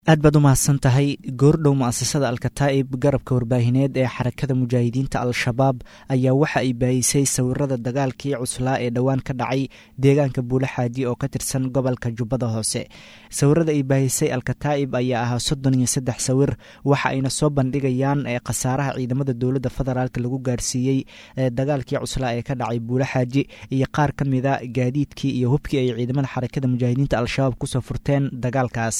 aad baad u mahadsan tahay goordhow mu'asasada alkataa'ib garabka warbaahineed ee xarakada mujaahidiinta al-shabaab ayaa waxa ay baayisay sawirada dagaalkii cuslaa ee dhowaan ka dhacay deegaanka buule xaaji oo ka tirsan gobolka jubbada hoose sawirada ay baayisay alkataa'ib ayaa ahaa soddon iyo saddex sawir waxa ayna soo bandhigayaan khasaaraha ciidamada dowladda federaalk lagu gaarsiiyey dagaalkii cuslaa ee ka dhacay buule xaaji iyo qaar ka mida gaadiidkii iyo hubkii ay ciidamada xarakada mujaahidiinta al-shabaab kusoo furteen dagaalkaas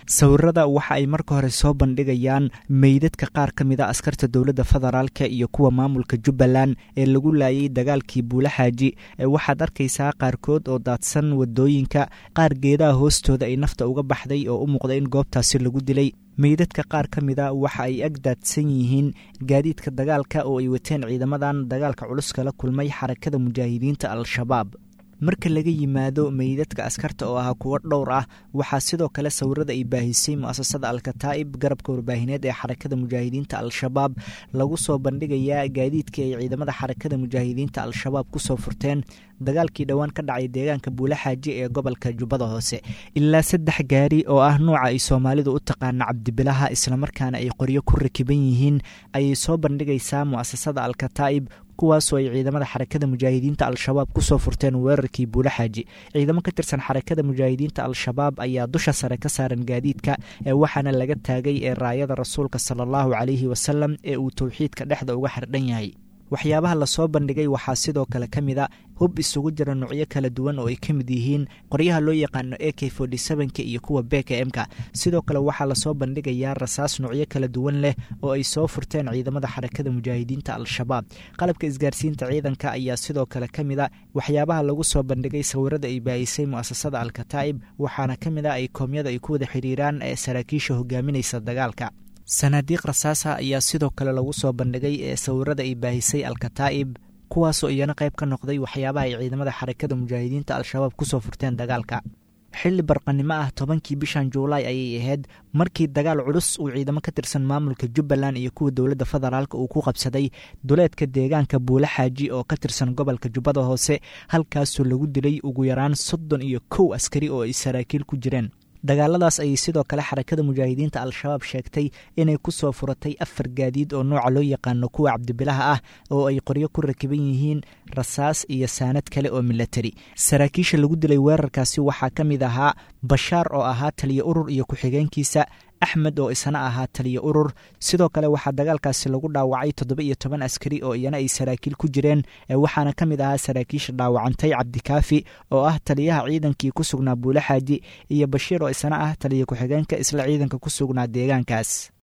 waxa ay marka hore soo bandhigayaan meydadka qaar ka mida askarta dowladda federaalka iyo kuwa maamulka jubbaland ee lagu laayay dagaalkii buule xaaji waxaad arkaysaa qaarkood oo daadsan wadooyinka qaar geedaha hoostooda ay nafta uga baxday oo u muuqda in goobtaasi lagu dilay meydadka qaar ka mida waxa ay ag daadsan yihiin gaadiidka dagaalka oo ay wateen ciidamadan dagaalka culus kala kulmay xarakada mujaahidiinta al-shabaab marka laga yimaado meydadka askarta oo ah kuwo dhowr ah waxaa sidoo kale sawirada ay baahisay mu'asasada alkataa'ib garabka warbaahineed ee xarakada mujaahidiinta al-shabaab lagu soo bandhigayaa gaadiidkii ay ciidamada xarakada mujaahidiinta al-shabaab kusoo furteen dagaalkii dhowaan ka dhacay deegaanka buule xaaji ee gobolka jubbada hoose ilaa saddex gaari oo ah nuuca ay soomaalidu u taqaana cabdibilaha islamarkaana ay qoryo ku rakiban yihiin ayay soo bandhigaysaa mu'asasada alkataa'ib kuwaasoo ay ciidamada xarakada mujaahidiinta al-shabaab kusoo furteen weerarkii buule xaaji ciidamo ka tirsan xarakada mujaahidiinta al-shabaab ayaa dusha sare ka saaran gaadiidka ee waxaana laga taagay ee raayada rasuulka sala allahu calayhi wasalam ee uu towxiidka dhexda uga xardhan yahay waxyaabaha lasoo bandhigay waxaa sidoo kale ka mid a hub isugu jira nuucyo kala duwan oo ay ka mid yihiin qoryaha loo yaqaano a k ka iyo kuwa beka m-ka sidoo kale waxaa lasoo bandhigayaa rasaas nuucyo kala duwan leh oo ay soo furteen ciidamada xarakada mujaahidiinta al-shabaab qalabka isgaarsiinta ciidanka ayaa sidoo kale ka mid a waxyaabaha lagu soo bandhigay sawirada ay baayisay mu'asasada al-kataa'ib waxaana ka mid a ay koomyada ay ku wada xidhiiraan ee saraakiisha hogaaminaysa dagaalka sanaadiiq rasaasa ayaa sidoo kale lagu soo bandhigay ee sawirada ay baahisay al-kataa'ib kuwaasoo iyana qayb ka noqday waxyaabaha ay ciidamada xarakada mujaahidiinta al-shabaab kusoo furteen dagaalka xilli barqanimo ah tobankii bishan juulaay ayay ahayd markii dagaal culus uu ciidamo ka tirsan maamulka jubbaland iyo kuwa dowladda federaalk uu ku qabsaday duleedka deegaanka buule xaaji oo ka tirsan gobolka jubbada hoose halkaasoo lagu dilay ugu yaraan soddon iyo kow askari oo ay saraakiil ku jireen dagaaladaas ayay sidoo kale xarakada mujaahidiinta al-shabaab sheegtay inay kusoo furatay afar gaadiid oo nooca loo yaqaano kuwa cabdibilaha ah oo ay qoryo ku rakiban yihiin rasaas iyo saanad kale oo milatari saraakiisha lagu dilay weerarkaasi waxaa ka mid ahaa bashaar oo ahaa taliyo urur iyo ku-xigeenkiisa axmed oo isna ahaa taliyo urur sidoo kale waxaa dagaalkaasi lagu dhaawacay toddoba iyo toban askari oo iyana ay saraakiil ku jireen waxaana ka mid ahaa saraakiisha dhaawacantay cabdikaafi oo ah taliyaha ciidankii ku sugnaa buule xaaji iyo bashiir oo isna ah taliyo ku-xigeenka isla ciidanka ku sugnaa deegaankaas